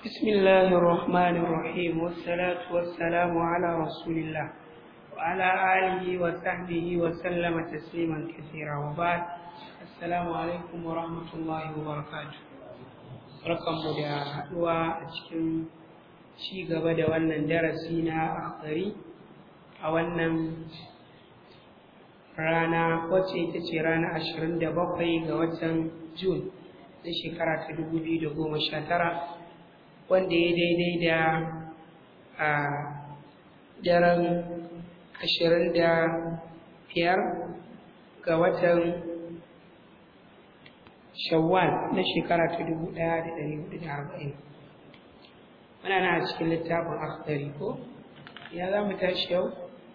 بسم الله الرحمن الرحيم والصلاة والسلام على رسول الله وعلى آله وصحبه وسلم تسليما كثيرا وبعد السلام عليكم ورحمة الله وبركاته barkanmu da haɗuwa a cikin ci gaba da wannan darasi na akhdari a wannan rana wacce ita ce rana ashirin da bakwai ga watan Jun na shekara ta dubu biyu da goma sha tara wanda ya daidai da a daren ashirin da biyar ga watan shawwal na shekara ta dubu ɗaya da ɗari hudu da arba'in muna na a cikin littafin akhdari ko ya za mu tashi yau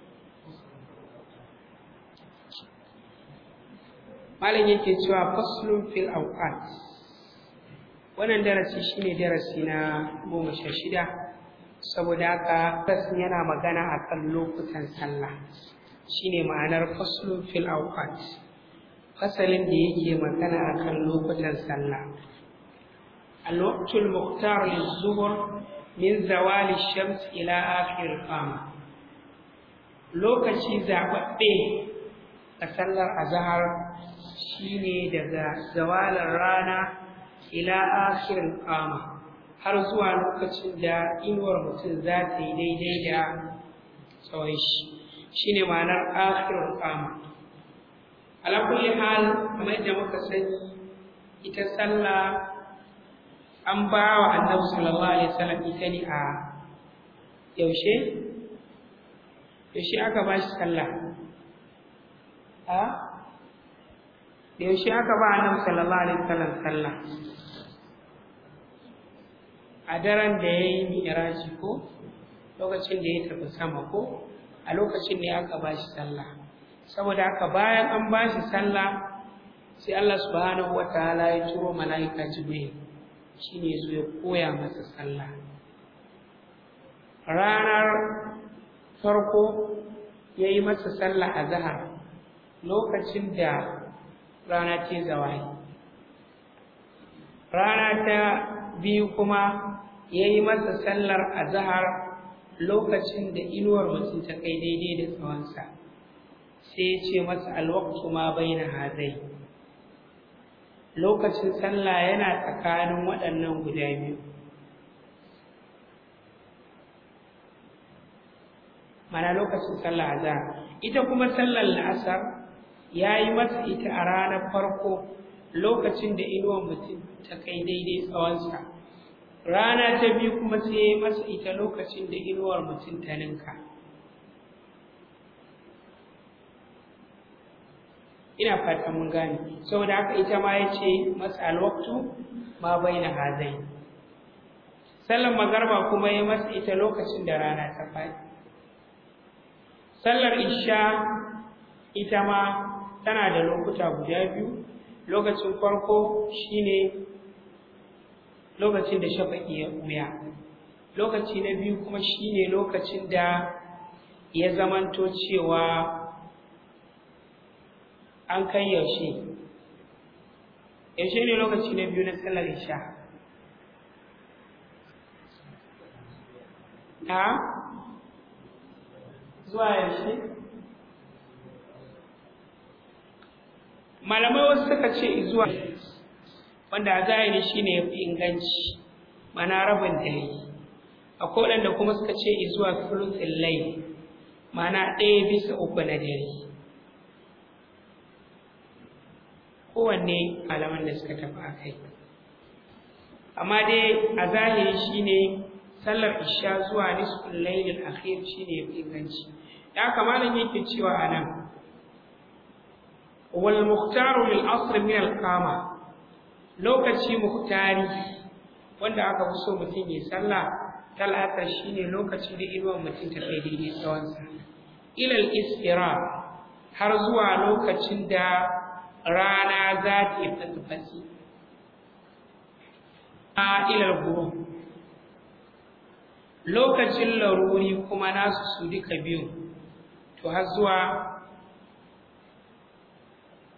malam yake cewa faslun fil awqat wannan darasi shine darasi na goma sha shida saboda haka fasin yana magana akan lokutan sallah shine ma'anar faslun fil awqat fasalin da yake magana akan lokutan sallah الوقت المختار للظهر من زوال الشمس إلى آخر القامة lokaci zaɓaɓɓe a sallar azahar shine daga zawalar rana ila akhirin kama har zuwa lokacin da inuwar mutum za ta yi daidai da tsawon shi shine ma'anar akhirin kama ala kulli hal kamar yadda muka sani ita sallah an ba wa annabi sallallahu alaihi wasallam ita ne a yaushe yaushe aka ba shi sallah a da yaushe aka ba annabi sallallahu alaihi wasallam sallah a daren da ya yi mi'raji ko lokacin da ya tafi sama ko a lokacin ne aka ba shi sallah saboda haka bayan an ba shi sallah sai Allah subhanahu wataala ya turo mala'ika jibril shine zo ya koya masa sallah ranar farko ya yi masa sallah a zahar lokacin da rana ce zawai rana ta biyu kuma ya yi masa sallar azahar lokacin da inuwar mutum ta kai daidai da tsawonsa sai ya ce masa alwaktu ma bai na hazai lokacin sallah yana tsakanin waɗannan guda biyu mana lokacin sallah azhar ita kuma sallar la'asar ya yi masa ita a ranar farko lokacin da inuwar mutum ta kai daidai tsawonsa rana ta biyu kuma sai ya yi masa ita lokacin da inuwar mutum ta ninka ina fata mun gane saboda haka ita ma ya ce masa alwaktu ma bai na hazai sallar magarba kuma ya masa ita lokacin da rana ta faɗi sallar isha ita ma tana da lokuta guda biyu lokacin farko shine lokacin da shafaƙi ya ɓuya lokaci na biyu kuma shine lokacin da ya zamanto cewa an kai yaushe yaushe ne lokaci na biyu na sallar isha na zuwa yaushe malamai wasu suka ce zuwa wanda a zahiri shine ya fi inganci mana rabin dare akwai waɗanda kuma suka ce zuwa sulusin lai mana ɗaya bisa uku na dare kowanne malaman da suka tafi a kai amma dai a zahiri shine sallar isha zuwa nisful lailil akhir shine yafi inganci da haka malam yake cewa anan wal muhtaru lil asr min al qama lokaci muhtari wanda aka fi so mutum ya sallah talata shine lokacin da inuwar mutum ta kai daidai tsawonsa ilal istira har zuwa lokacin da rana za ta yi fasifasi a ilal guru lokacin laruri kuma nasu su duka biyu to har zuwa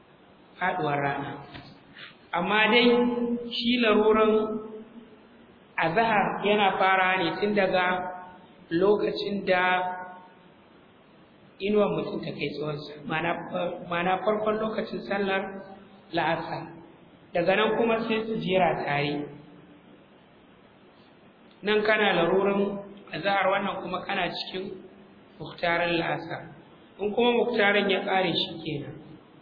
faɗuwar rana amma dai shi laruran azhar yana fara ne tun daga lokacin da inuwar mutum ta kai tsawonsa mana farkon lokacin sallar la'asar daga nan kuma sai su jera tare nan kana larurin azhar wannan kuma kana cikin muktarin la'asar in kuma muktarin ya ƙare shi kenan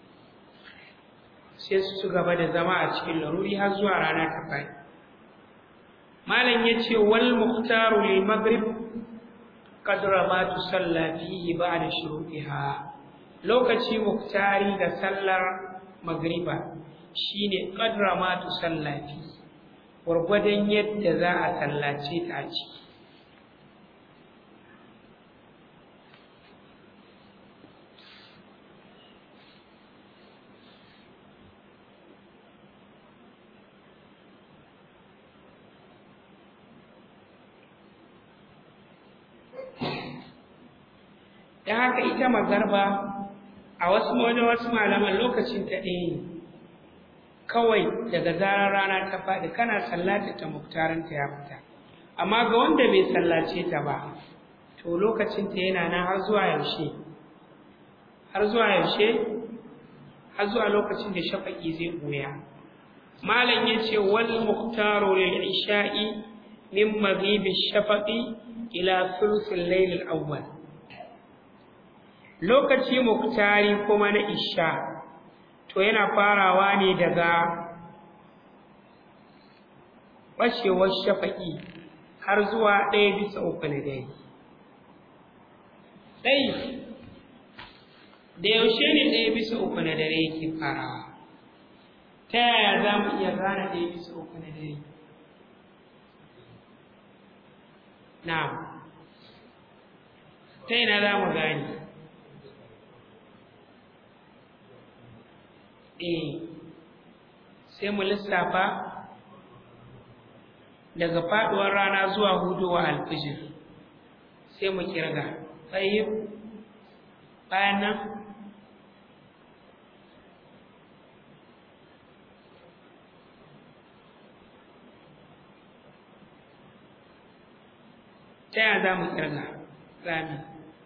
sai su ci gaba da zama a cikin laruri har zuwa rana ta faɗi malam ya ce wal muktaru lil maghrib qadra ma tusalla fihi ba'da shuruqiha lokaci muktari ga sallar magriba shine qadra ma tusalla fi gwargwadon yadda za a sallace ta a ciki don haka ita magarba a wasu wajen wasu malaman lokacin ta ɗaya ne kawai daga zarar rana ta faɗi kana sallata ta muktarinta ya fita amma ga wanda bai sallace ta ba to lokacin ta yana nan har zuwa yaushe har zuwa yaushe har zuwa lokacin da shafaƙi zai ɓuya malam ya ce wal muktaru lil isha'i min maghibi shafaqi ila thuluthil layl al awwal lokaci muktari kuma na isha to yana farawa ne daga ɓacewar shafaƙi har zuwa ɗaya bisa uku na dare ɗai da yaushe ne ɗaya bisa uku na dare yake farawa ta yaya za mu iya gane ɗaya bisa uku na dare na ta ina za mu gane eh sai mu lissafa daga faduwar rana zuwa hudowa alfijir sai mu kirga tayyib bayan nan ta yaya za mu kirga rami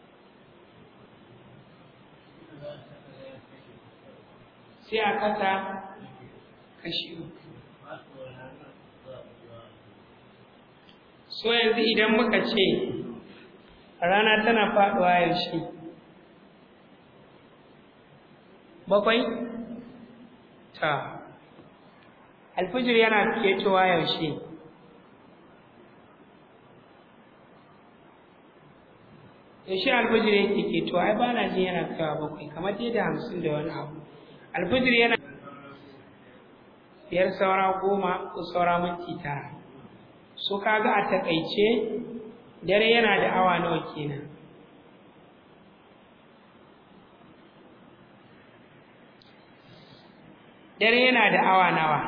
sai a kasa kashi uku so yanzu idan muka ce rana tana faɗuwa yaushe bakwai ta alfijir yana ketowa yaushe yaushe alfijir yake ketowa ai ba na jin yana kaiwa bakwai kamar dai da hamsin da wani abu alfijir yana biyar saura goma ko saura minti tara so kaga a takaice dare yana da awa nawa kenan dare yana da awa nawa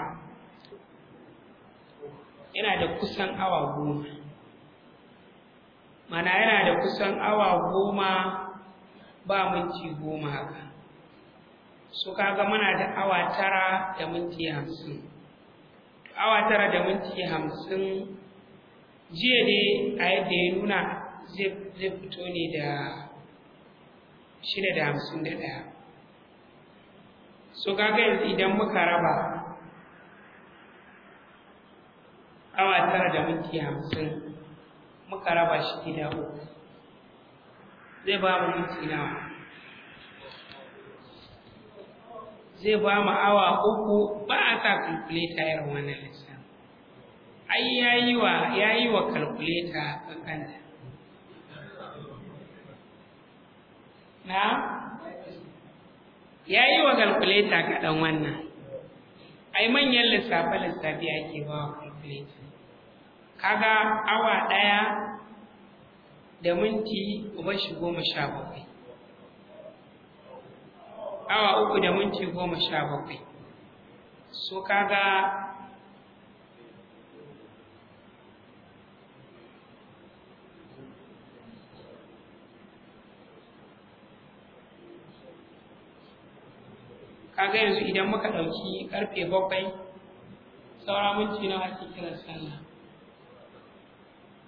yana da kusan awa goma mana yana da kusan awa goma ba minti goma haka su kaga muna da awa tara da minti hamsin awa tara da minti hamsin jiya ne a yadda ya nuna zai fito ne da shida da hamsin da ɗaya so kaga yanzu idan muka raba awa tara da minti hamsin muka raba shi gida uku zai ba mu minti nawa zai ba mu awa uku ba a sa kalkuleta irin wannan lissafi ai yayi wa yayi wa kalkuleta kankanta na yayi wa kalkuleta kaɗan wannan ai manyan lissafe lissafi ake ba wa kalkuleta kaga awa ɗaya da minti uba shi goma sha bakwai awa uku da minti goma sha bakwai so kaga kaga yanzu idan muka ɗauki ƙarfe bakwai saura minti nawa ake kiran sallah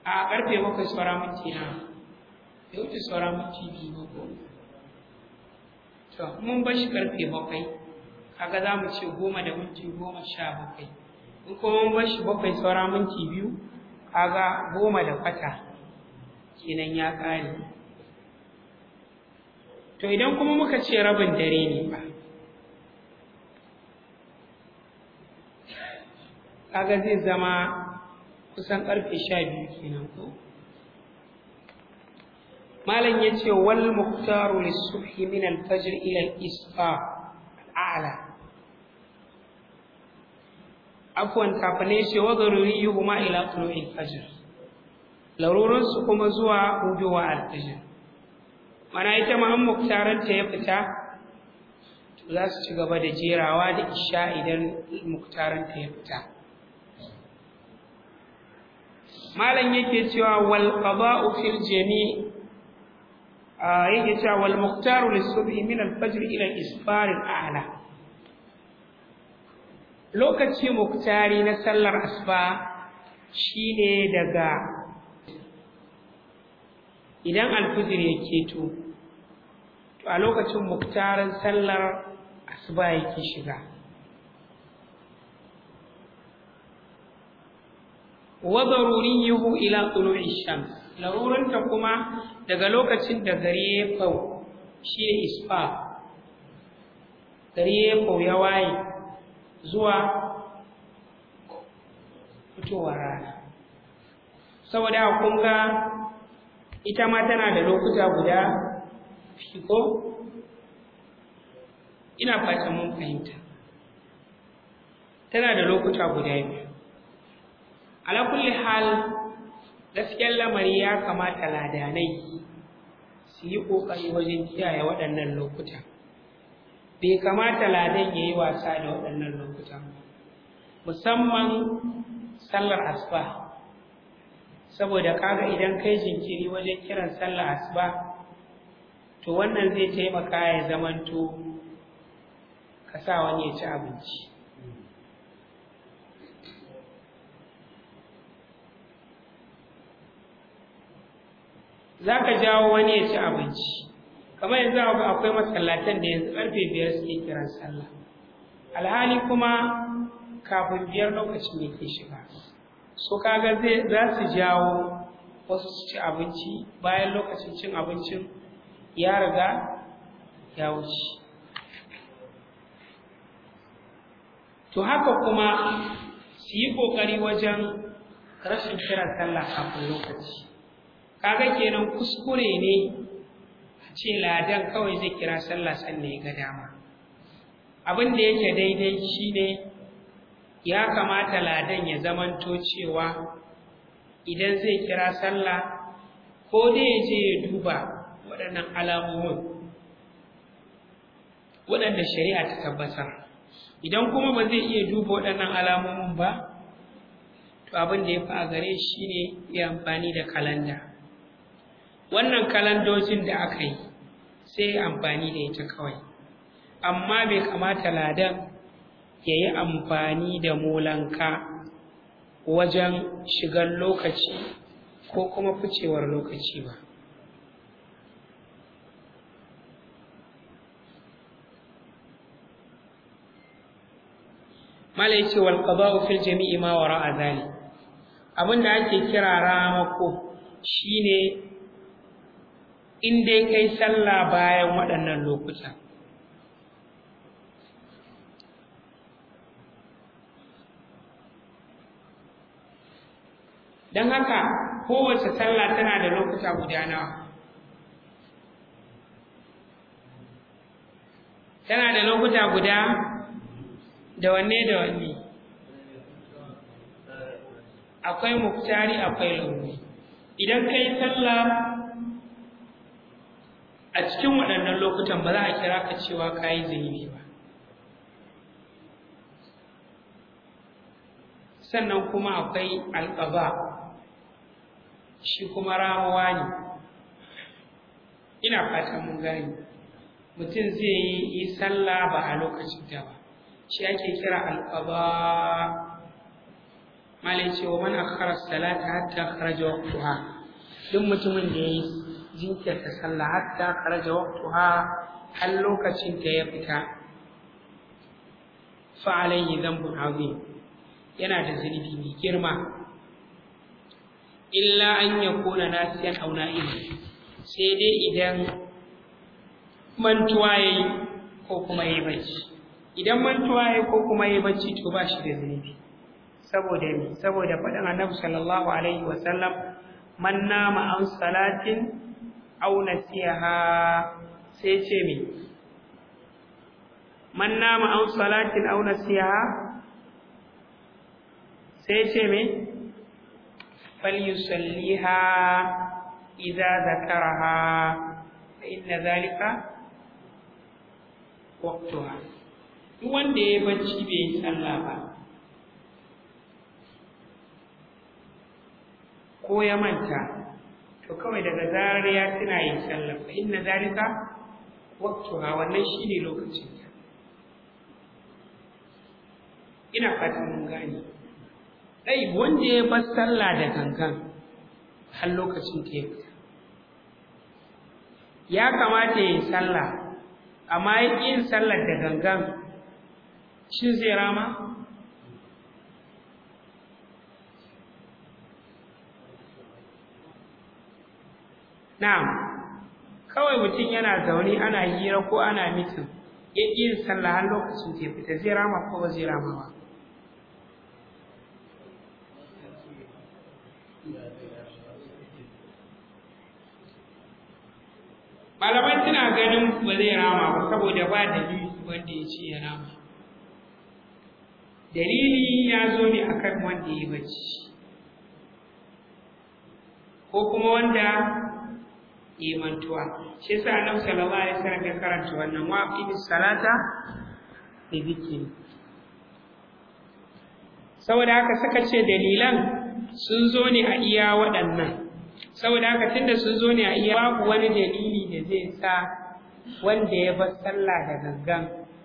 a karfe bakwai saura minti na ya wuce saura minti biyu ba ko to mun bar shi karfe bakwai kaga za mu ce goma da minti goma sha bakwai in kuma mun bar shi bakwai saura minti biyu kaga goma da kwata kenan ya ƙare to idan kuma muka ce rabin dare ne ba kaga zai zama kusan karfe sha biyu kenan ko malam ya ce wal muktaru lissubhi min alfajr ila al-isfa al'ala afwan kafin ya ce wa daruriyuhuma ila tulu'il fajr larurin su kuma zuwa hudowa al-fajr mana ita ma an muktaranta ya fita za su ci gaba da jerawa da isha idan muktaranta ya fita malam yake cewa wal qada'u fil jami' yake cewa wal muqtaru lis-subhi min al-fajr ila al-isfar al-a'la lokaci muktari na sallar asuba shine daga idan al-fajr ya keto to a lokacin muktarin sallar asuba yake shiga wa daruriyuhu ila tulu'i shams laruranta kuma daga lokacin da gari ya fau shine isfa gari ya fau ya waye zuwa fitowar rana saboda kun ga ita ma tana da lokuta guda fiko ina fatan mun fahimta tana da lokuta guda biyu ala kulli hal gaskiyar lamari ya kamata ladanai su yi ƙoƙari wajen kiyaye waɗannan lokuta bai kamata ladan ya yi wasa da waɗannan lokuta musamman sallar asuba saboda kaga idan kai jinkiri wajen kiran sallar asuba to wannan zai taimaka ya zamanto ka sa wani ya ci abinci za ka jawo wani ya ci abinci kamar yanzu akwai masallatan da yanzu karfe biyar suke kiran sallah alhali kuma kafin biyar lokacin ne ke shiga so kaga zai za su jawo wasu su ci abinci bayan lokacin cin abincin ya riga ya wuce to haka kuma su yi ƙoƙari wajen rashin kiran sallah kafin lokaci kaga kenan kuskure ne a ce ladan kawai zai kira sallah sannan ya ga dama abin da yake daidai shine ya kamata ladan ya zamanto cewa idan zai kira sallah ko dai ya je ya duba waɗannan alamomin waɗanda shari'a ta tabbatar idan kuma ba zai iya duba waɗannan alamomin ba to abin da ya fi a gare shi ne ya amfani da kalanda wannan kalandojin da aka yi sai amfani da ita kawai amma bai kamata ladan ya yi amfani da molanka wajen shigar lokaci ko kuma ficewar lokaci ba mala yace wal qada'u fil jami'i ma wara'a zalik abinda ake kira ramako shine in dai kai sallah bayan waɗannan lokuta don haka kowace sallah tana da lokuta guda nawa tana da lokuta guda da wanne da wanne akwai muktari akwai launi idan kai sallah a cikin waɗannan lokutan ba za a kira ka cewa ka yi zunubi ba sannan kuma akwai alƙaba shi kuma ramuwa ne ina fatan mun gani mutum zai yi yi sallah ba a lokacin da ba shi ake kira alƙaba malai ce wa man akhara salata hatta kharaja waqtuha duk mutumin da yayi jinkirta sallah hatta kharaja waqtuha har lokacin da ya fita fa alayhi dhanbun azim yana da zunubi mai girma illa an yakuna nasiyan aw na'im sai dai idan mantuwa yayi ko kuma yayi bacci idan mantuwa yayi ko kuma yayi bacci to ba shi da zunubi saboda me saboda faɗin annabi sallallahu alaihi wa sallam man nama an salatin aw nasiha sai ce me man nama an salatin aw nasiha sai ce me falyusalliha idza zakaraha fa inna zalika waqtuha duk wanda ya bacci bai yi sallah ba ko ya manta to kawai daga zarar ya tuna yin sallah fa inna zalika waqtuha wannan shine lokacin ta ina fatan mun gane dai wanda ya bar sallah da gangan har lokacin ta ya fita ya kamata ya yi sallah amma ya ƙi yin sallar da gangan shin zai rama Na'am, kawai mutum yana zaune ana hira ko ana mitin, ya ƙi yin sallah har lokacin ta fita zai rama ko ba zai rama ba. Malaman suna ganin ba zai rama ba saboda ba dalili wanda ya ce ya rama. Dalili ya zo ne akan wanda ya bacci, ko kuma wanda imantuwa shi yasa annabi sallallahu alaihi wasallam ya karanta wannan wa aqimis salata bi dhikri saboda haka suka ce dalilan sun zo ne a iya waɗannan saboda haka tunda sun zo ne a iya babu wani dalili da zai sa wanda ya bar sallah da gangan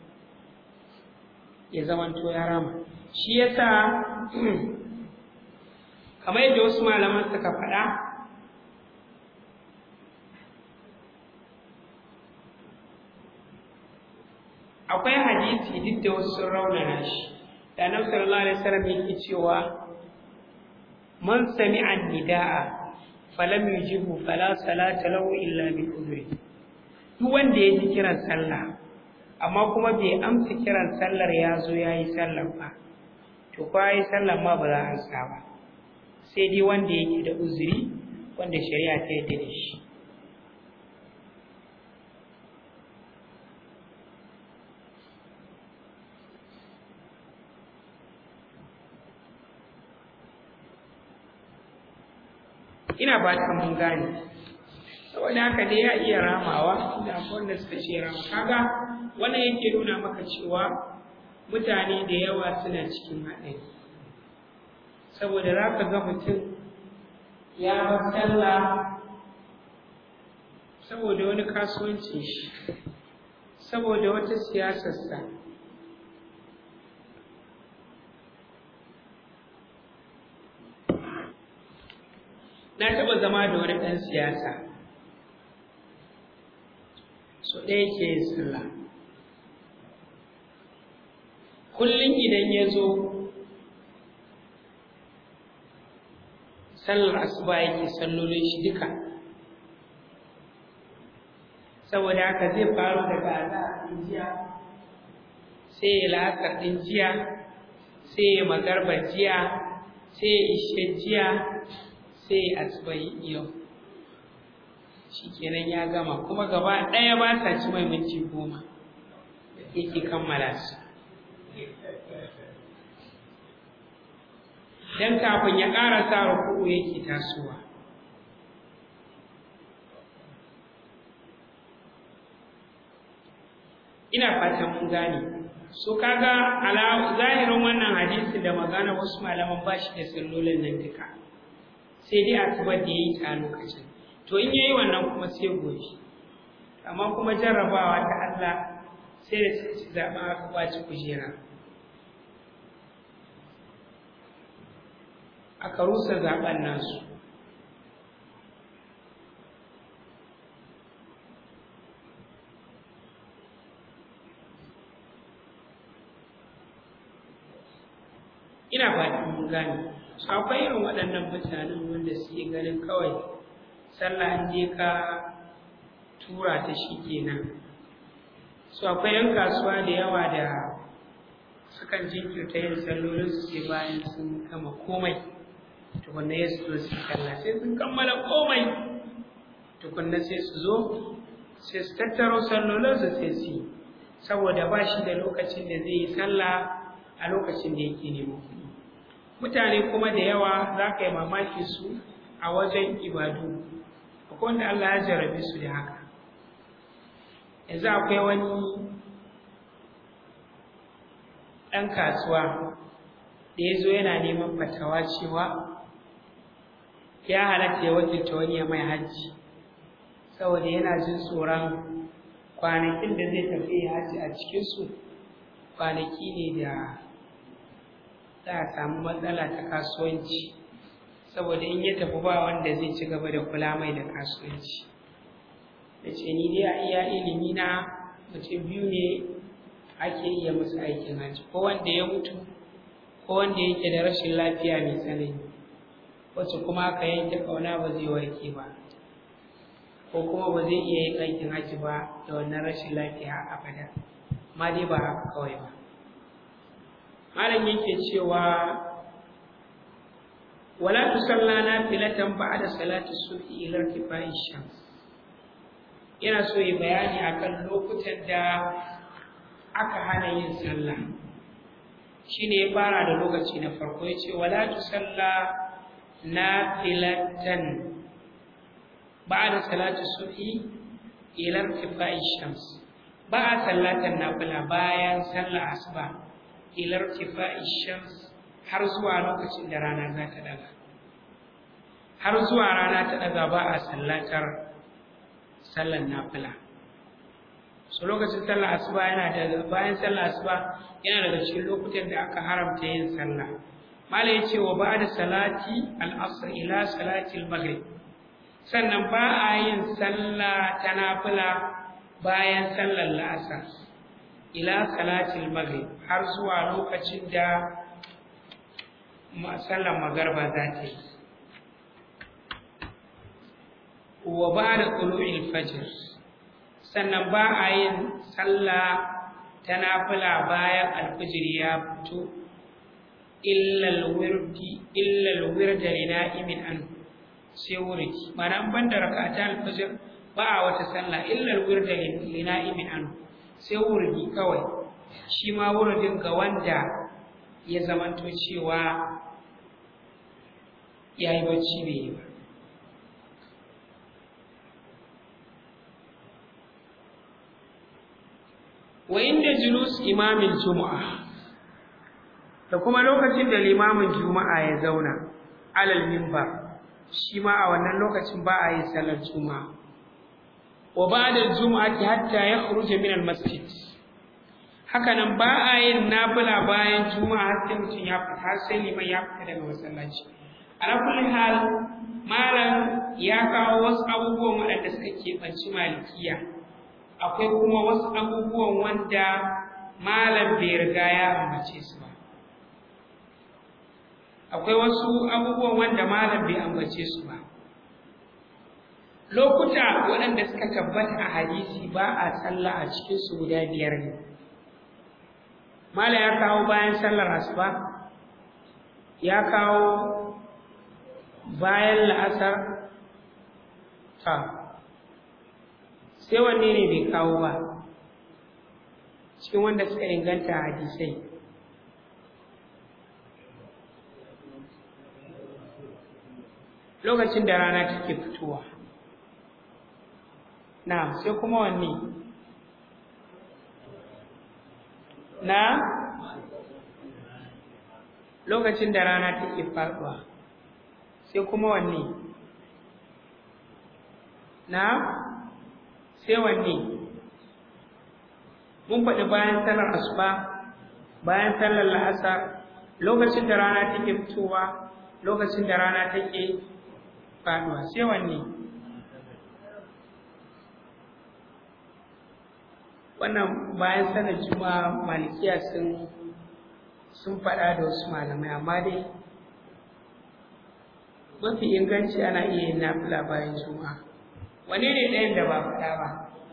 ya zamanto ya rama shi yasa kamar yadda wasu malaman suka faɗa akwai hadisi duk da wasu sun raunana shi da annabi sallallahu alaihi wasallam yake cewa man sami'a nidaa falam yujibu fala salata lahu illa bi udri duk wanda ya ji kiran sallah amma kuma bai amsa kiran sallar ya zo ya yi sallar ba to ko ya yi sallar ma ba za a ansa ba sai dai wanda yake da uzuri wanda shari'a ta yarda da shi ina ba ta mun gane saboda haka dai ya iya ramawa da wanda suka ce rama kaga wannan yake nuna maka cewa mutane da yawa suna cikin haɗari saboda za ka ga mutum ya bar sallah saboda wani kasuwancin shi saboda wata siyasarsa na taɓa zama da wani ɗan siyasa so ɗaya ke yin sallah kullum idan ya zo sallar asuba yake sallolin shi duka saboda haka zai faru daga azahar ɗin jiya sai ya la'asar ɗin jiya sai ya magarba jiya sai ya ishe jiya sai asibai yau shi kenan ya gama kuma gaba ɗaya ba sa ci mai minti goma yake kammala su don kafin ya ƙara sa ruku'u yake tasowa ina fatan mun gane so kaga ala zahirin wannan hadisi da magana wasu malaman bashi da sallolin nan duka sai dai asubar da ya yi ta lokacin to in yayi wannan kuma sai gobe amma kuma jarrabawa ta Allah sai da sai zaɓa aka kwaci kujera aka rusa zaben nasu ina fatan mun gane su akwai irin waɗannan mutanen wanda suke ganin kawai sallah an je ka tura ta shi kenan su akwai yan kasuwa da yawa da sukan jinkirta yin sallolin su sai bayan sun gama komai tukunna ya su zo su kalla sai sun kammala komai tukunna sai su zo sai su tattaro sallolin su sai su yi saboda ba shi da lokacin da zai yi sallah a lokacin da yake neman kuɗi mutane kuma da yawa za ka yi mamaki su a wajen ibadu akwai wanda Allah ya jarabe su da haka yanzu akwai wani ɗan kasuwa da ya zo yana neman fatawa cewa ya halatta ya wakilta wani ya mai hajji saboda yana jin tsoron kwanakin da zai tafi hajji a cikinsu kwanaki ne da za a samu matsala ta kasuwanci saboda in ya tafi ba wanda zai ci gaba da kula mai da kasuwanci da ce ni dai a iya ilimi na mutum biyu ne ake iya musu aikin hajji ko wanda ya mutu ko wanda yake da rashin lafiya mai tsanani wacce kuma aka yanke ƙauna ba zai warke ba ko kuma ba zai iya yin aikin hajji ba da wannan rashin lafiya abada ma dai ba haka kawai ba malam yake cewa wala tusalla nafilatan ba'da salati subhi ila irtifa'i shams yana so yi bayani akan lokutan da aka hana yin sallah shine ya fara da lokaci na farko yace wala tusalla nafilatan ba'da salati subhi ila irtifa'i shams ba a sallatan nafila bayan sallar asuba ila irtifa'i shams har zuwa lokacin da rana za ta daga har zuwa rana ta daga ba a sallatar sallar nafila so lokacin sallar asuba yana da bayan sallar asuba yana daga cikin lokutan da aka haramta yin sallah mala ya ce wa ba'da salati al-asr ila salati al-maghrib sannan ba a yin sallah ta nafila bayan sallar la'asar ila salati al-maghrib har zuwa lokacin da sallar magarba za ta yi wa ba da ƙulu'il fajr sannan ba a yin sallah ta nafila bayan alfijir ya fito illal wirda li na'imin an sai wurki mana ban da rakata alfijir ba a wata sallah illal wirda li na'imin an sai wurgi kawai shi ma wuridin ga wanda ya zamanto cewa ya yi bacci bai yi ba wa inda julus imamin juma'a da kuma lokacin da limamin juma'a ya zauna alal mimbar shi ma a wannan lokacin ba a yi salar juma'a wa ba'da juma'ati hatta yakhruja min al-masjid haka nan ba a yin nafila bayan juma'a har sai mutum ya fita har sai liman ya fita daga masallaci ala kulli hal malam ya kawo wasu abubuwan waɗanda suka keɓanci malikiya akwai kuma wasu abubuwan wanda malam bai riga ya ambace su ba akwai wasu abubuwan wanda malam bai ambace su ba lokuta waɗanda suka tabbata a hadisi ba a sallah a cikin su guda biyar ne malam ya kawo bayan sallar asuba ya kawo bayan la'asar ta sai wanne ne bai kawo ba cikin wanda suka inganta hadisai lokacin da rana take fitowa na sai kuma wanne na lokacin da rana take faɗuwa sai kuma wanne na sai wanne mun faɗi bayan sallar asuba bayan sallar la'asar lokacin da rana take fitowa lokacin da rana take faduwa sai wanne wannan bayan sanar juma'a malikiya sun sun faɗa da wasu malamai amma dai mafi inganci ana iya yin nafila bayan juma'a wane ne ɗayan da ba faɗa ba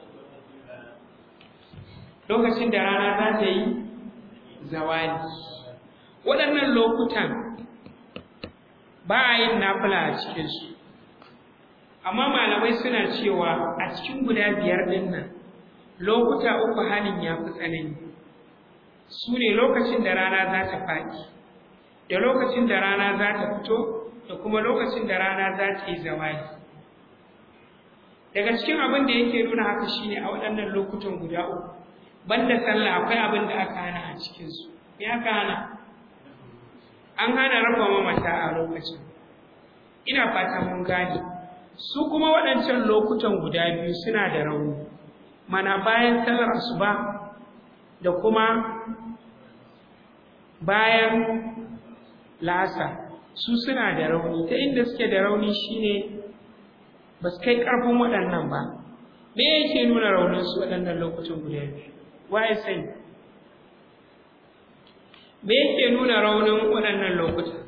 lokacin da rana za ta yi zawali waɗannan lokutan ba a yin nafila a cikinsu amma malamai suna cewa a cikin guda biyar ɗin nan lokuta uku halin ya fi tsanani su ne lokacin da rana za ta faɗi da lokacin da rana za ta fito da kuma lokacin da rana za ta yi zawali daga cikin abin da yake nuna haka shine a waɗannan lokutan guda uku banda sallah akwai abin da aka hana a cikinsu me aka hana an hana raba mamata a lokacin ina fata mun gane su kuma waɗancan lokutan guda biyu suna da rauni mana bayan sallar asuba da kuma bayan la'asar su suna da rauni ta inda suke da rauni shine ba su kai ƙarfin waɗannan ba me yake nuna rauninsu waɗannan lokutan guda biyu waye sani me yake nuna raunin waɗannan lokutan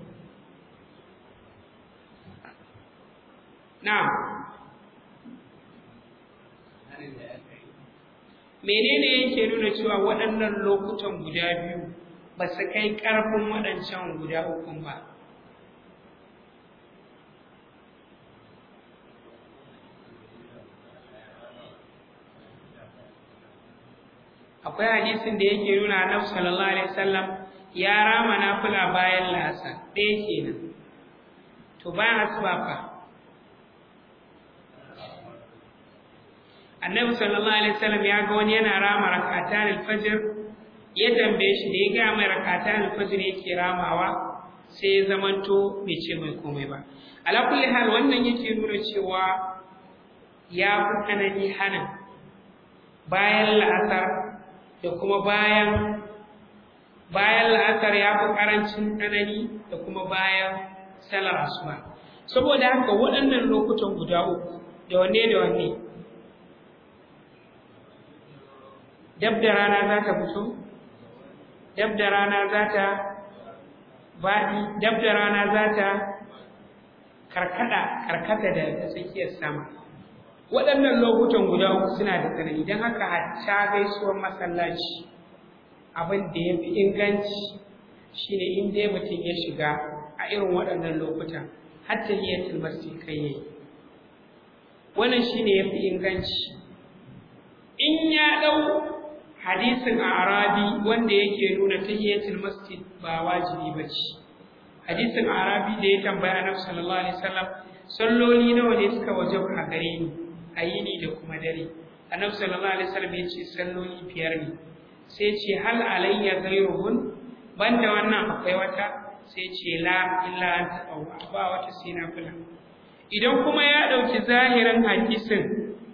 na'am menene yake nuna cewa waɗannan lokutan guda biyu ba su kai ƙarfin waɗancan guda ukun ba akwai hadisin da yake nuna annabi sallallahu alaihi wasallam ya rama nafila bayan lasa ɗaya kenan to bayan asuba fa annabi sallallahu alaihi wasallam ya ga wani yana rama rakatan alfajr ya tambaye shi da ya ga mai rakatan alfajr yake ramawa sai ya zamanto bai ce mai komai ba ala kulli hal wannan yake nuna cewa ya fi tsanani hana bayan la'asar da kuma bayan bayan la'asar ya fi ƙarancin tsanani da kuma bayan salar asuba saboda haka waɗannan lokutan guda uku da wanne da wanne dab da rana za ta fito dab da rana za ta baɗi dab da rana za ta karkada karkata da tsakiyar sama waɗannan lokutan guda uku suna da tsanani don haka hatta gaisuwar masallaci abin da ya fi inganci shine in dai mutum ya shiga a irin waɗannan lokutan hatta hiyatul masjid kai yayi wannan shine ya fi inganci in ya ɗau hadisin a arabi wanda yake nuna tahiyatul masjid ba wajibi ba ce hadisin arabi da ya tambaya annabi sallallahu alaihi wasallam salloli nawa ne suka wajaba a gare ni a yini da kuma dare annabi sallallahu alaihi wasallam ya ce salloli biyar ne sai ce hal alayya ghayruhun banda wannan akwai wata sai ce la illa an taqawwa ba wata sai na fula idan kuma ya dauki zahirin hadisin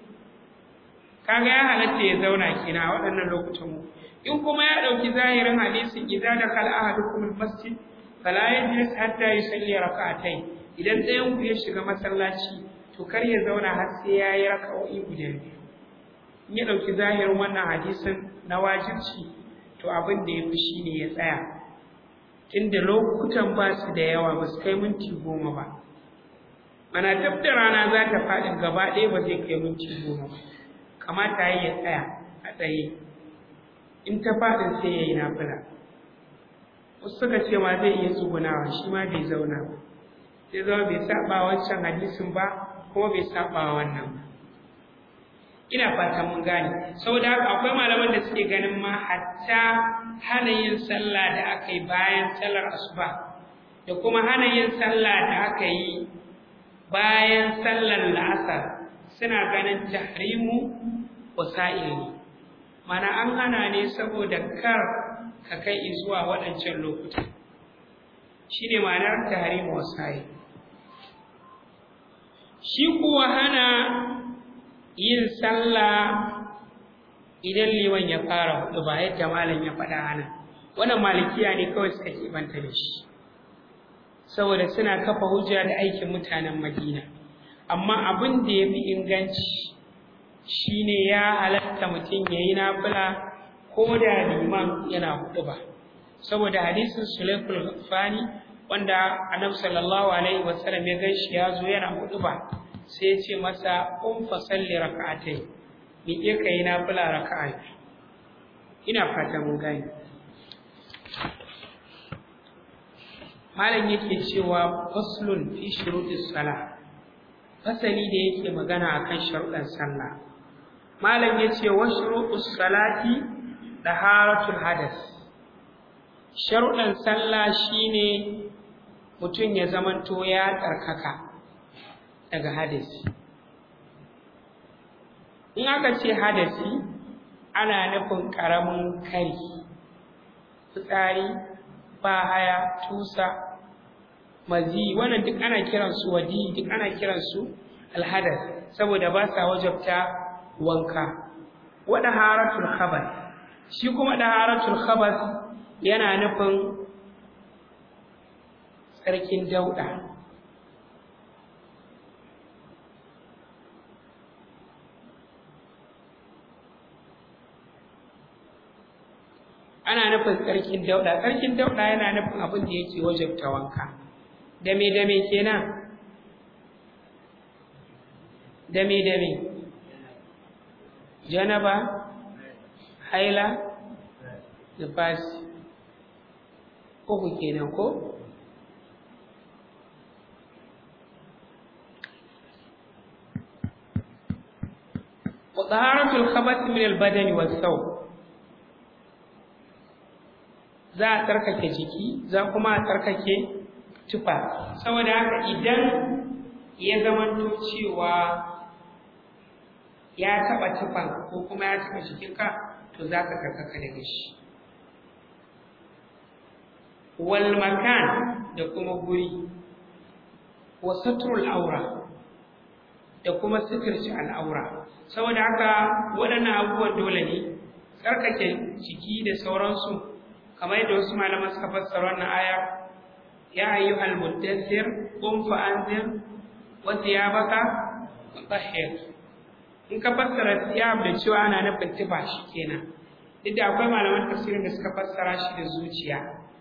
kaga ya halatta ya zauna kina a waɗannan lokutan mu in kuma ya dauki zahirin hadisin idza dakhala ahadukum almasjid fala yajlis hatta yusalli rak'atayn idan ɗayan ku ya shiga masallaci to kar ya zauna har sai ya yi raka'o'i guda biyu in ya ɗauki zahirin wannan hadisin na wajibci to abin da ya fi shi ne ya tsaya inda lokutan ba su da yawa ba su kai minti goma ba mana dab da rana za ta faɗi gaba ɗaya ba zai kai minti goma ba kamata ya ya tsaya a tsaye in ta faɗin sai ya yi nafila wasu suka ce ma zai iya tsugunawa shi ma bai zauna ba sai zama bai saba wancan hadisin ba kuma bai saba wannan ba ina fata mun gane saboda haka akwai malaman da suke ganin ma hatta hana yin sallah da aka yi bayan sallar asuba da kuma hana yin sallah da aka yi bayan sallar la'asar suna ganin tahrimu wasa'il ne mana an hana ne saboda kar ka kai zuwa waɗancan lokuta shine ma'anar tahrimu wasa'il shi kuwa hana yin sallah idan liman ya fara hudu ba yadda malam ya faɗa hana wannan malikiya ne kawai suka banta da shi saboda suna kafa hujja da aikin mutanen Madina amma abin da ya fi inganci shine ya halatta mutum ya yi nafila ko da liman yana hudu ba saboda hadisin sulaikul fani wanda annabi sallallahu alaihi wasallam ya gan shi ya zo yana hudu ba sai ya ce masa um fa salli raka'atai ni iya kai nafila raka'a ina fata mun gani malam yake cewa faslun fi shurutis salah fasali da yake magana akan sharuɗan sallah malam yace wa shurutus salati daharatul hadas sharuɗan sallah shine mutum ya zamanto ya tsarkaka daga hadasi in aka ce hadasi ana nufin ƙaramin kari fitsari bahaya tusa mazi wannan duk ana kiransu wadi duk ana kiransu alhadas saboda ba sa wajabta wanka wa daharatul khabath shi kuma daharatul khabath yana nufin tsarkin dauda ana nufin tsarkin dauda tsarkin dauda yana nufin abin da yake wajabta wanka dame dame kenan dame dame janaba haila nifasi uku kenan ko وطهارة الخبث من البدن والثوب za a tarkake jiki za kuma a tarkake tufa saboda haka idan ya zamanto cewa ya taba tufan ko kuma ya taba jikinka to za ka tarkaka daga shi wal makan da kuma guri wa satrul aura da kuma sitirci al'aura saboda haka waɗannan abubuwan dole ne tsarkake jiki da sauransu kamar yadda wasu malaman suka fassara wannan aya ya ayyuhal muddathir qum fa anzir wa thiyabaka fatahhir in ka fassara thiyab da cewa ana nufin tufa kenan duk da akwai malaman tafsirin da suka fassara shi da zuciya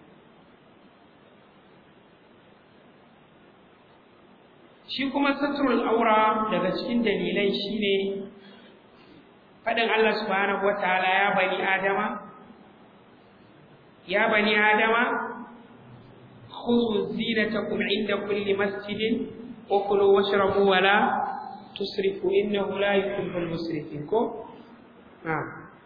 shi kuma satrul aura daga cikin dalilai shine faɗin Allah subhanahu wataala ya bani adama يا بني آدم خذوا زينتكم عند كل مسجد وكلوا واشربوا ولا تسرفوا إنه لا يحب المسرفين نعم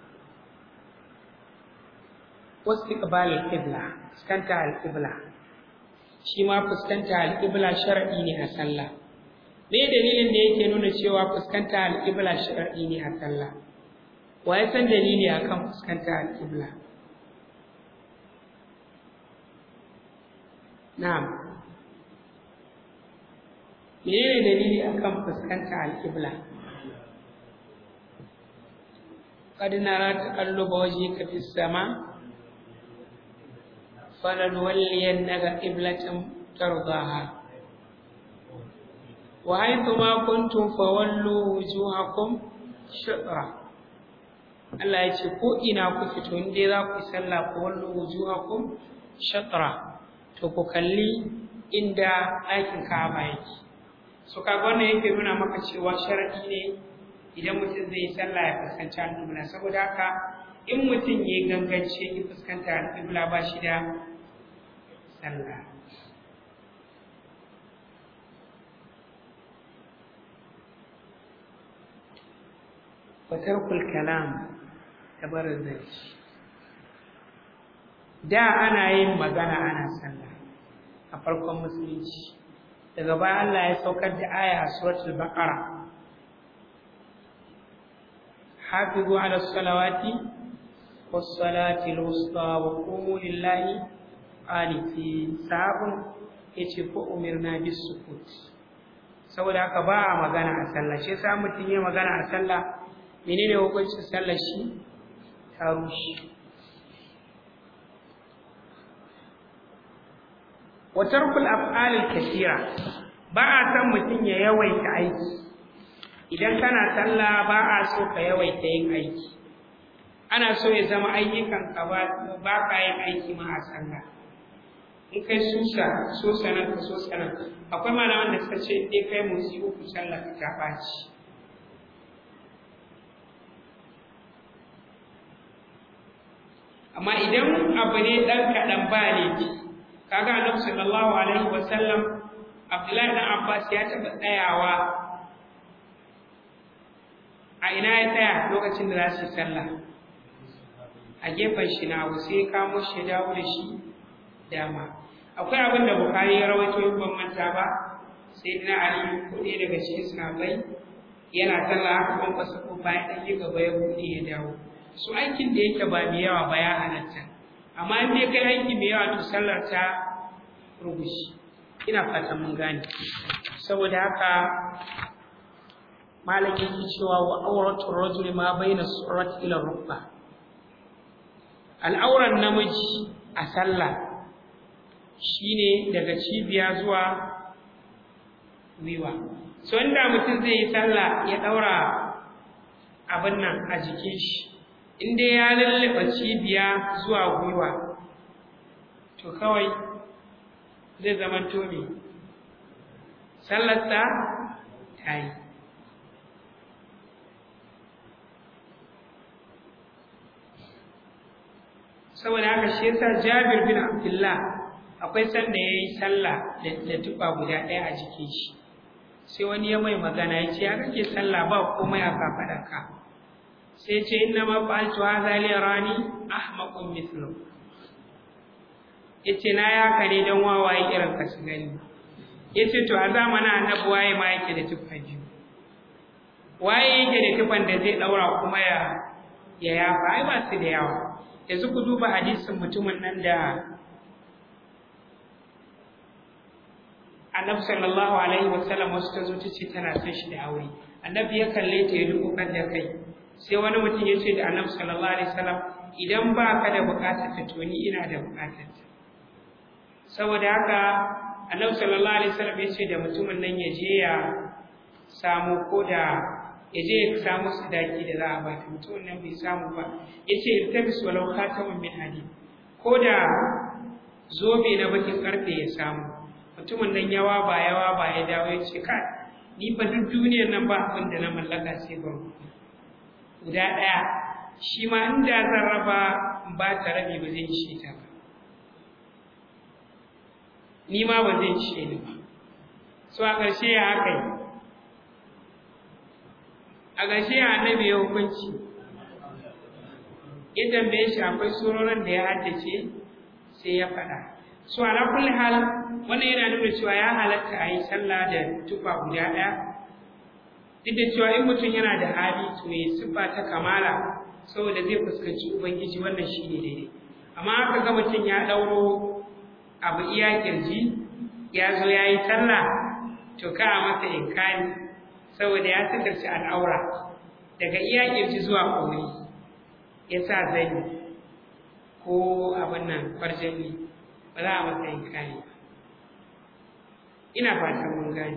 واستقبال القبلة فسكنت القبلة shi ma fuskanta alƙibla shar'i ne a sallah me dalilin da yake nuna cewa fuskanta alƙibla shar'i ne a sallah wa ya san dalili akan fuskanta alƙibla Na'am. Menene dalili akan fuskanta al-Qibla? Qad nara taqalluba wajhika fis sama falanwalliyannaka qiblatan tardaha. Wa haythu ma kuntum fawallu wujuhakum shatra. Allah ya ce ko ina ku fito in dai za ku yi sallah fawallu wujuhakum shatra. to ku kalli inda ɗakin Ka'aba yake so kaga wannan yake nuna maka cewa sharadi ne idan mutum zai yi sallah ya fuskanci alƙibla saboda haka in mutum ya gangance ya fuskanta alƙibla ba shi da sallah watarkul kalam da barin zance da ana yin magana ana sallah a farkon musulunci daga baya Allah ya saukar da aya a suratul baqara hafizu ala salawati was salati al-wusta wa qumu lillahi qanitin sabun yace ko umirna bis sukut saboda haka ba a magana a sallah shi yasa mutum ya magana a sallah menene hukuncin sallar shi ta rushe wa tarkul af'alil kathira ba a san mutum ya yawaita aiki idan kana sallah ba a so ka yawaita yin aiki ana so ya zama ayyukan ka ba ba ka yin aiki ma a sallah in kai susa so sanan ka so sanan akwai malaman da suka ce in dai kai motsi uku sallah ka ta ɓaci amma idan abu ne ɗan kaɗan ba ne kaga annabi sallallahu alaihi wa sallam abdullahi dan abbas ya taɓa tsayawa a ina ya tsaya lokacin da za su yi sallah a gefen shi na abu sai ya kamo shi ya dawo da shi dama akwai abin da bukari ya rawaito in ban manta ba sai ina ali ko ɗaya daga cikin sahabbai yana sallah haka ban fasa ko bayan ɗan yi gaba ya buɗe ya dawo su aikin da yake ba mai yawa ba ya halatta amma in dai kai aiki mai yawa to sallar ta rubushi ina fatan mun gane saboda haka malam yake cewa wa auratu rajuli ma baina surat ila rukba al'auran namiji a sallah shine daga cibiya zuwa gwiwa so inda mutum zai yi sallah ya daura abin nan a jikin shi in dai ya lallaba cibiya zuwa gwiwa to kawai zai zama tomi sallarsa ta yi saboda haka shi yasa jabir bin abdullah akwai sanda ya yi sallah da tuba guda ɗaya a jikin shi sai wani ya mai magana ya ce ya kake sallah ba komai a kafaɗarka sai ce inna ma fa'altu hadha li rani ahmaqun mithlu yace na ya kare dan wawaye irin ka su gani yace to a zamanin annabi waye ma yake da tufa biyu waye yake da tufan da zai daura kuma ya ya yafa ai ba su da yawa yanzu ku duba hadisin mutumin nan da annabi sallallahu alaihi wasallam wasu ta zo ta ce tana son shi da aure annabi ya kalle ta ya dukkan da kai sai wani mutum ya ce da annabi sallallahu alaihi wasallam idan ba ka da bukatar ta to ni ina da bukatar ta saboda haka annabi sallallahu alaihi wasallam ya ce da mutumin nan ya je ya samu ko da ya je ya samu sadaki da za a ba ta mutumin nan bai samu ba ya ce iltabis walau khatamun min hadid ko da zobe na bakin karfe ya samu mutumin nan yawa ba yawa ba ya dawo ya ce kai ni ba duk duniyar nan ba abin da na mallaka sai ban guda ɗaya shi ma inda zan raba ba ta rabi ba zai ishe ta ba ni ma ba zai ishe ni ba so a ƙarshe ya haka yi a ƙarshe ya annabi ya hukunci ya tambaye shi akwai surorin da ya haddace sai ya faɗa so ala kulli hal wannan yana nuna cewa ya halatta a yi sallah da tufa guda ɗaya duk da cewa in mutum yana da hali to ya siffa ta kamala saboda zai fuskanci ubangiji wannan shi ne daidai amma aka ga mutum ya ɗauro abu iya kirji ya zo ya yi sallah to ka a masa inkani saboda ya sitarci al'aura daga iya kirji zuwa ƙori ya sa zai ko abin nan farjani ba za a masa inkani ba ina fatan mun gane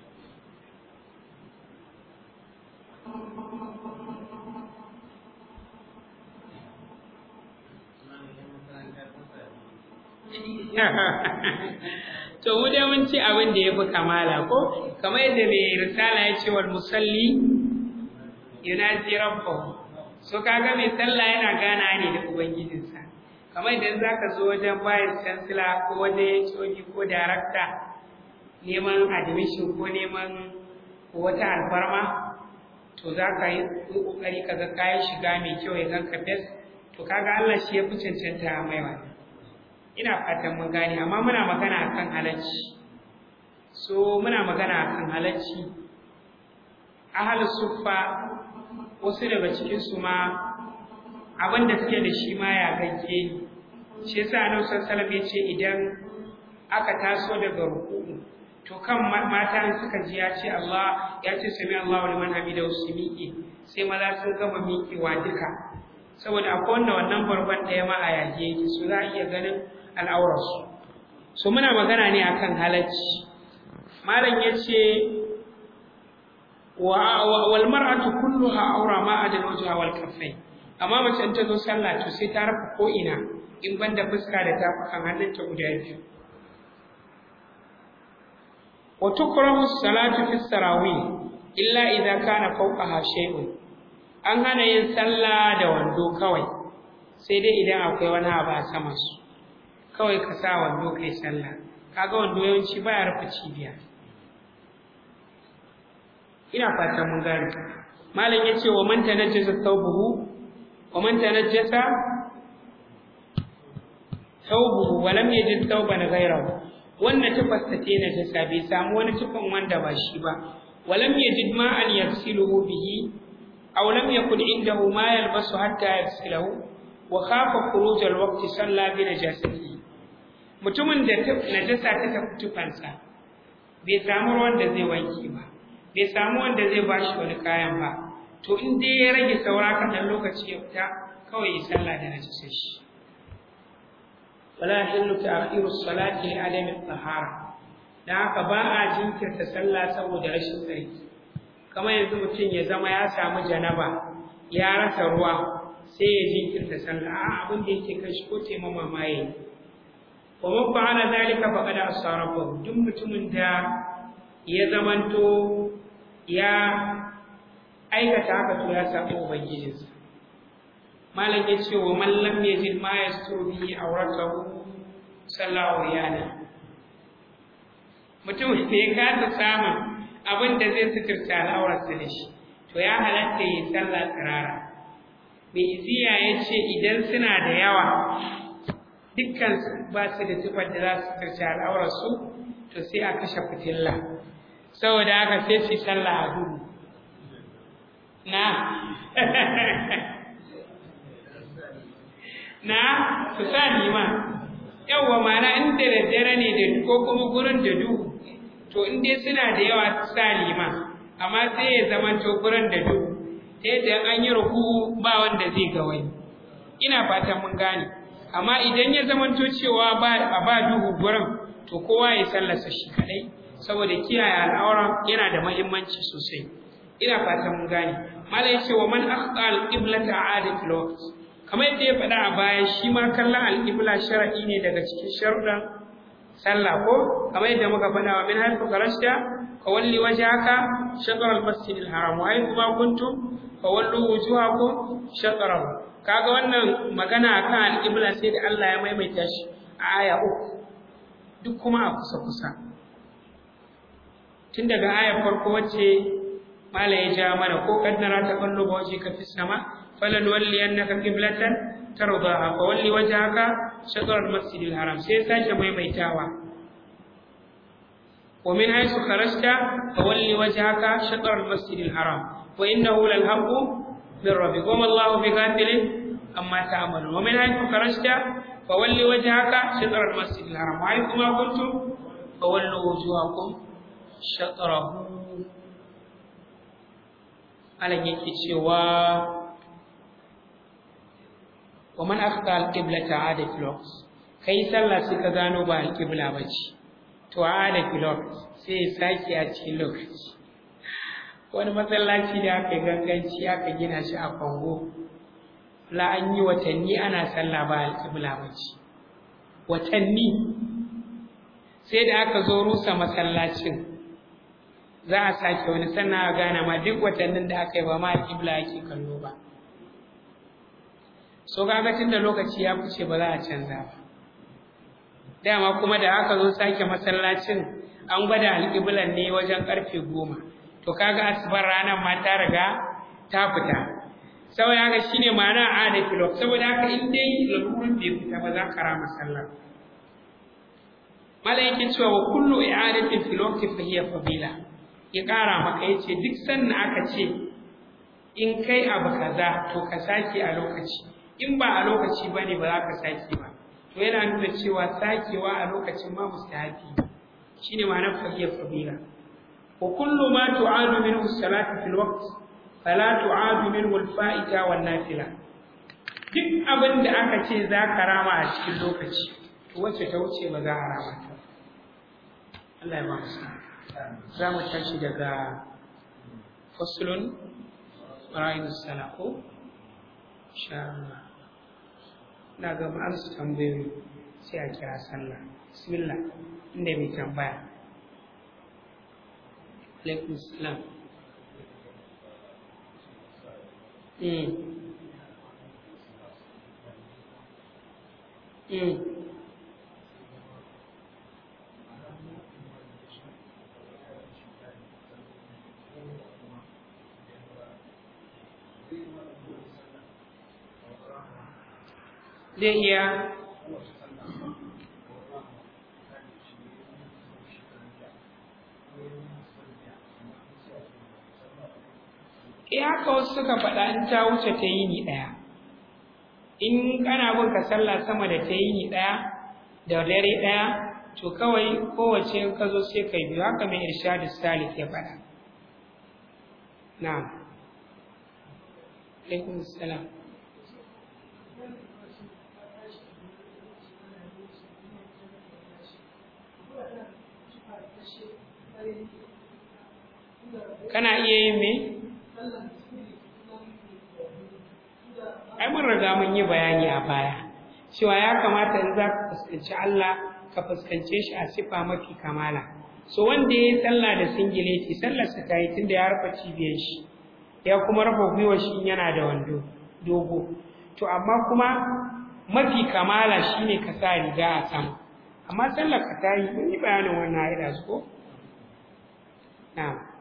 to mu dai mun ci abin da ya fi kamala ko kamar yadda mai risala ya ce wal musalli yunazi rabbahu so kaga mai sallah yana gana ne da ubangijinsa kamar idan zaka zo wajen bayan chancellor ko wajen HOD ko director neman admission ko neman wata alfarma to za ka yi ƙoƙari ka ga kayan shiga mai kyau ya ganka fes to kaga Allah shi ya fi cancanta mai wani ina fatan mun gane amma muna magana akan halacci so muna magana akan halacci ahal suffa wasu daga cikin su ma abin da suke da shi ma ya gagge ni shi yasa annabi sallallahu alaihi ya ce idan aka taso daga ruku'u to kan mata suka ji ya ce Allah ya ce sami Allahu liman hamida su miƙe sai maza sun gama miƙewa duka saboda akwai wanda wannan barban ɗaya ma a yage yake su za a iya ganin al'aurarsu so muna magana ne akan halacci malam yace wa wal mar'atu kulluha awra ma adal wajha wal kaffain amma mace in ta zo sallah to sai ta rufe ko ina in banda fuska da tafukan hannunta guda biyu wa tukrahu salatu fi sarawih illa idza kana fawqaha shay'un an hana yin sallah da wando kawai sai dai idan akwai wani abu a saman su kawai ka sa wando kai sallah kaga wando yawanci baya rufe cibiya ina fatan mun gane malam yace wa man tanajjasa thawbuhu wa man tanajjasa thawbuhu wa lam yajid thawban ghayrahu wannan tufasta ce na jasa bai samu wani tufan wanda ba shi ba wa lam yajid ma an yaghsiluhu bihi aw lam yakun indahu ma yalbasu hatta yaghsilahu wa khafa khuruj al-waqti salla bi najasatihi mutumin da najasa ta tafi tufansa bai samu ruwan da zai wanke ba bai samu wanda zai ba shi wani kayan ba to in dai ya rage saura kaɗan lokaci ya fita kawai ya sallah da najasa shi wala yahillu ta'khiru salati li adami tahara dan haka ba a jinkirta sallah saboda rashin tsarki kamar yanzu mutum ya zama ya samu janaba ya rasa ruwa sai ya jinkirta sallah a abin da yake kai shi ko taimama ma yayi wa man fa'ala dhalika faqad asarafa duk mutumin da ya zamanto ya aikata haka to ya samu ubangijinsa malam ya ce wa man lam yajid ma yasturu bihi awratahu sallahu yana mutum da ya kasa samun abin da zai suturta al'aurarsa da shi to ya halatta yi sallah tsirara mai iziya ya ce idan suna da yawa dukkan ba su da tufar da za su suturta al'aurarsu to sai a kashe fitilla saboda haka sai su sallah a duhu na na su sa nima yawwa mana inda da dare ne da ko kuma gurin da duhu to in dai suna da yawa su sa lima amma sai ya zama to gurin da duhu ta yadda an yi ruku ba wanda zai ga wani ina fatan mun gane amma idan ya zama to cewa ba a ba duhu gurin to kowa ya sallasa shi kadai saboda kiyaye al'aura yana da muhimmanci sosai ina fatan mun gane malai yace wa man akhta al-qiblata aada fil waqt kamar yadda ya faɗa a baya shi ma kallon al-qibla shar'i ne daga cikin sharuɗan sallah ko kamar yadda muka faɗa wa min haythu kharajta fa walli wajhaka shatr al-masjid al-haram wa haythu ma kuntum fa wallu wujuhakum shatrahu kaga wannan magana akan al-qibla sai da Allah ya maimaita shi a aya uku duk kuma a kusa kusa tun daga ayar farko wacce mala ya ja mana ko kaddara ta kallo ba waje ka fi sama falan walli annaka qiblatan tardaha fa walli wajhaka shatr al-masjid al-haram sai sake maimaitawa wa min haythu kharajta fa walli wajhaka shatr al-masjid al-haram wa innahu lal haqqu min rabbik wa ma Allahu bighafilin amma ta'malun wa min haythu kharajta fa walli wajhaka shatr al-masjid al-haram wa haythu ma kuntum fa wallu wujuhakum shatrahu alan yake cewa wa man akhta al-qiblata ada filox kai sallah sai ka gano ba al-qibla bace to ada filox sai saki a cikin lokaci wani masallaci da aka ganganci aka gina shi a Kongo la an yi watanni ana sallah ba al-qibla bace watanni sai da aka zo rusa masallacin za a sake wani sannan a gane ma duk watannin da aka yi ba ma kibla ake kallo ba so kaga tunda lokaci ya fice ba za a canza ba dama kuma da aka zo sake masallacin an gwada alƙiblan ne wajen ƙarfe goma to kaga asibar ranar ma ta riga ta fita saboda haka shine ma'ana a da kilo saboda haka in dai lalurin bai fita ba za ka rama sallar mala yake cewa wa kullu i'adatin fil waqti fa hiya fadila ya ƙara maka ya ce duk sannan aka ce in kai abu kaza to ka sake a lokaci in ba a lokaci ba ne ba za ka sake ba to yana nuna cewa sakewa a lokacin ma mustahabi shi ne ma'anar fahiyar fabila wa kullu ma tu'adu minhu salatu fil waqt fala tu'adu minhu al fa'ita wan nafila duk abin da aka ce za ka rama a cikin lokaci to wacce ta wuce ba za a rama ta Allah ya ba mu za mu tashi daga faslun ra'ayin sana ko insha Allah na ga an su tambayoyi sai a kira sallah bismillah inda mai tambaya alaikum salam mm. Mm. zai iya eh haka wasu suka faɗa in ta wuce ta yi ni ɗaya in kana bin ka sallah sama da ta yi ni ɗaya da dare ɗaya to kawai kowace in ka zo sai kai biyu haka mai irshadu salik ya faɗa na'am alaikum salam kana iya yin me ai mun riga mun yi bayani a baya cewa ya kamata in za ka fuskanci Allah ka fuskance shi a sifa mafi kamala so wanda ya yi sallah da singileti sallarsa ta yi tunda ya rufe cibiyar shi ya kuma rufe gwiwar shi yana da wando dogo to amma kuma mafi kamala shine ka sa riga a sama amma sallar ka ta yi mun yi bayanin wannan haida su ko na'am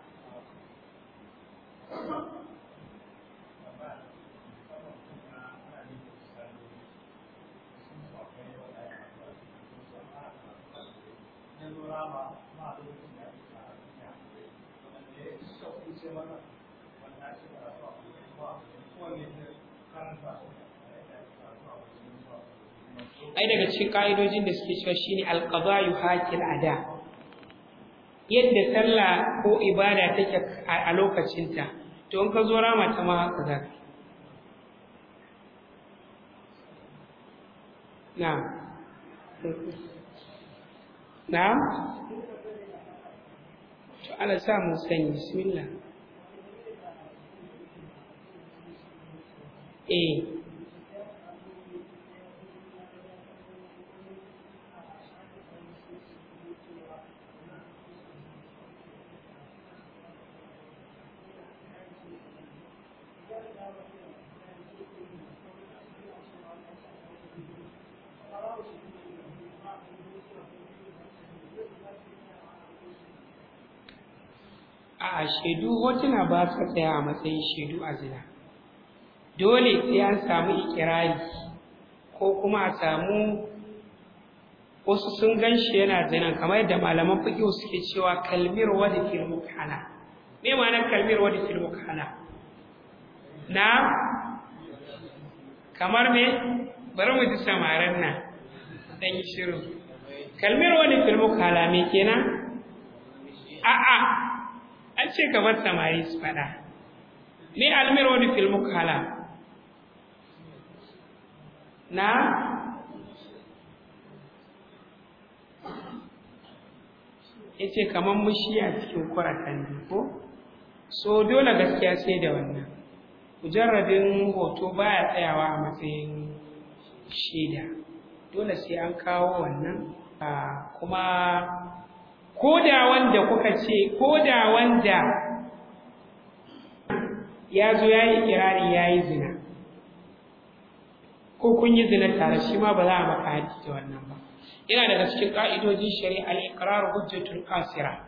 ai daga cikin ka'idojin da suke cewa shine alqada'u hakil ada yadda sallah ko ibada take a lokacinta to in ka zo rama ta ma haka za ka na'am na'am to ala sa mu sani bismillah eh a shaidu hotuna ba su tsaya a matsayin shaidu a zina dole sai an samu ikirari ko kuma a samu wasu sun gan shi yana zinan kamar yadda malaman fiƙi suke cewa kalmir wadda fil mukhala me ma'anar kalmir wadda fil mukhala na kamar me bari mu ji samarin nan dan yi shiru kalmir wadda fil mukhala me kenan a'a an ce gabar samari su faɗa ni almir wani filmu kala na ya ce kamar mushi a cikin kuratan ko so dole gaskiya sai da wannan mujarradin hoto baya tsayawa a matsayin shaida dole sai an kawo wannan kuma ko da wanda kuka ce ko da wanda ya zo ya yi kirari ya yi zina ko kun yi zina tare shi ma ba za a maka haji da wannan ba yana daga cikin ƙa'idojin shari'a al-iqrar hujjatul qasira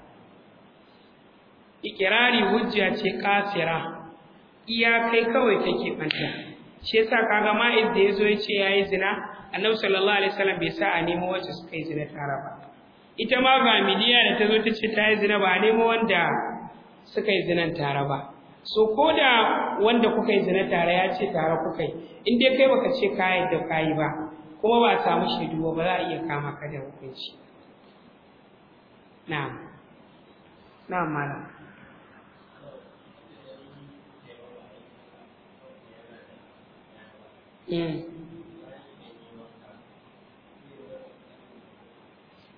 ikirari hujja ce qasira iya kai kawai take banta shi yasa kaga ma'iz da yazo ya ce yayi zina annabi sallallahu alaihi wasallam bai sa a nemo wacce suka yi zina tare ba ita ma ga midiya da ta zo ta ce ta yi zina ba a nemo wanda suka yi zinan tare ba so ko da wanda kuka yi zina tare ya ce tare kuka yi in dai kai baka ce ka yadda ka yi ba kuma ba a samu shaidu ba ba za a iya kama ka da hukunci na'am na'am malam Mm.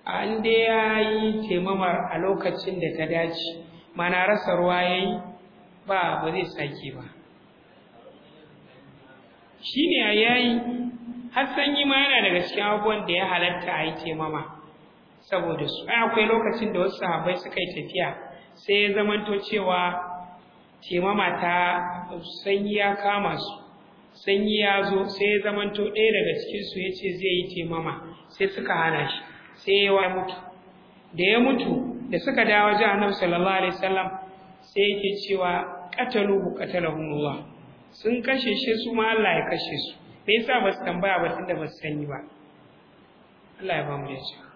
a inda ya yi taimamar a lokacin da ta dace mana rasa ruwa ya yi ba ba zai sake ba shi ne a yayi har sanyi ma yana daga cikin abubuwan da ya halatta a yi taimama saboda su ai akwai lokacin da wasu sahabbai suka yi tafiya sai ya zamanto cewa taimama ta sanyi ya kama su sanyi ya zo sai ya zamanto ɗaya daga cikinsu ya ce zai yi taimama sai suka hana shi sai ya mutu da ya mutu da suka dawo wajen annabi sallallahu alaihi wasallam sai yake cewa qataluhu qatalahumullah sun kashe shi su ma Allah ya kashe su me yasa ba su tambaya ba tunda ba su sani ba Allah ya ba mu da